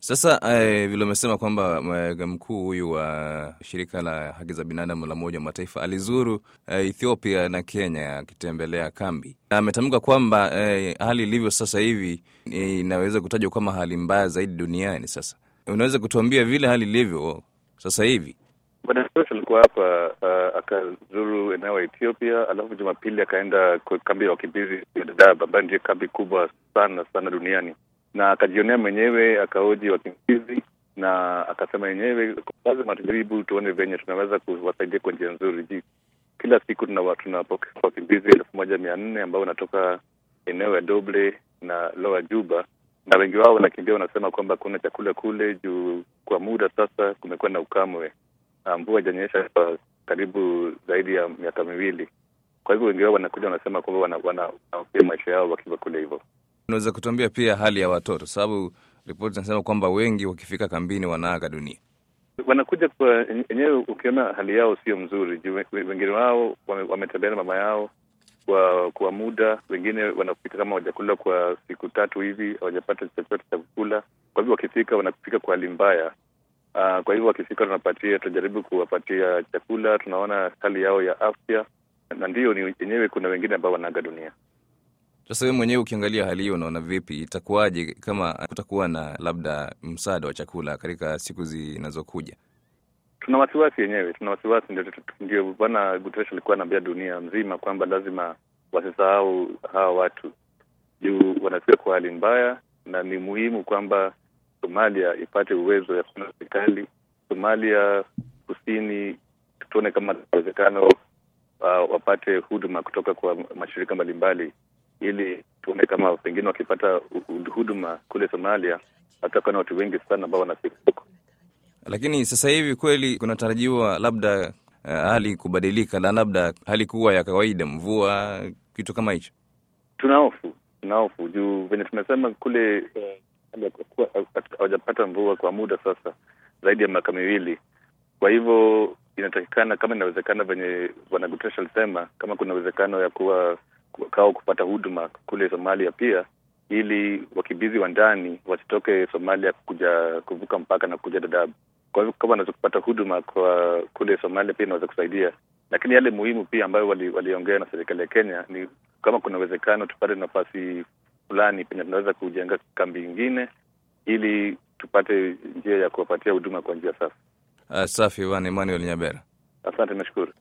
Sasa eh, vile umesema kwamba eh, mkuu huyu wa shirika la haki za binadamu la Umoja wa Mataifa alizuru eh, Ethiopia na Kenya akitembelea kambi, na ametamka kwamba eh, hali ilivyo sasa hivi eh, inaweza kutajwa kama hali mbaya zaidi duniani. Sasa unaweza kutuambia vile hali ilivyo sasa hivi? Bwana Soros alikuwa hapa uh, akazuru eneo ya Ethiopia, alafu Jumapili akaenda kwa kambi ya wakimbizi ya Dadaab ambayo ndio kambi kubwa sana sana duniani, na akajionea mwenyewe, akaoji wakimbizi na akasema yenyewe lazima tujaribu tuone venye tunaweza kuwasaidia kwa njia nzuri. Ji kila siku tunapokea wakimbizi elfu moja mia nne ambao wanatoka eneo ya Doble na Lower Juba na wengi wao wanakimbia, wanasema kwamba kuna chakula kule juu kwa muda sasa kumekuwa na ukamwe mvua haijanyesha kwa karibu zaidi ya miaka miwili. Kwa hivyo wengi wao wanakuja wanasema kwamba wanahofia wana, maisha yao wakiwa kule. Hivyo unaweza kutuambia pia hali ya watoto, sababu ripoti zinasema kwamba wengi wakifika kambini wanaaga dunia. Wanakuja kwa enyewe, ukiona hali yao sio mzuri juu wengine wao wametembea na mama yao kwa kwa muda, wengine wanafika kama wajakula kwa siku tatu hivi, hawajapata chochote cha kukula. Kwa hivyo wakifika wanafika kwa hali mbaya. Uh, kwa hivyo wakifika tunapatia, tunajaribu kuwapatia chakula, tunaona hali yao ya afya, na ndiyo ni yenyewe, kuna wengine ambao wanaaga dunia. Sasa wewe mwenyewe ukiangalia hali hiyo, unaona vipi? Itakuwaje kama kutakuwa na labda msaada wa chakula katika siku zinazokuja? Tuna wasiwasi yenyewe, tuna wasiwasi. Ndio, ndio Bwana Guterres alikuwa anaambia dunia mzima kwamba lazima wasisahau hawa watu juu wanafika kwa hali mbaya, na ni muhimu kwamba Somalia ipate uwezo ya kuwa na serikali. Somalia Kusini tuone kama inawezekano uh, wapate huduma kutoka kwa mashirika mbalimbali, ili tuone kama pengine wakipata huduma kule Somalia hatakuwa na watu wengi sana ambao wanafika huko. Lakini sasa hivi kweli kunatarajiwa labda uh, hali kubadilika na labda hali kuwa ya kawaida, mvua, kitu kama hicho. Tuna hofu, tuna hofu juu venye tumesema kule hawajapata mvua kwa muda sasa zaidi ya miaka miwili. Kwa hivyo inatakikana kama inawezekana, venye bwana Guterres alisema, kama kuna uwezekano ya kuwa kao kupata huduma kule Somalia pia, ili wakimbizi wa ndani wasitoke Somalia kuja kuvuka mpaka na kuja Dadaab. Kwa hivyo kama wanaweza kupata huduma kwa kule Somalia pia inaweza kusaidia, lakini yale muhimu pia ambayo waliongea wali na serikali ya Kenya ni kama kuna uwezekano tupate nafasi fulani penye tunaweza kujenga kambi ingine ili tupate njia ya kuwapatia huduma kwa njia safi. Uh, safi bwana Emmanuel Nyabera, asante, nashukuru.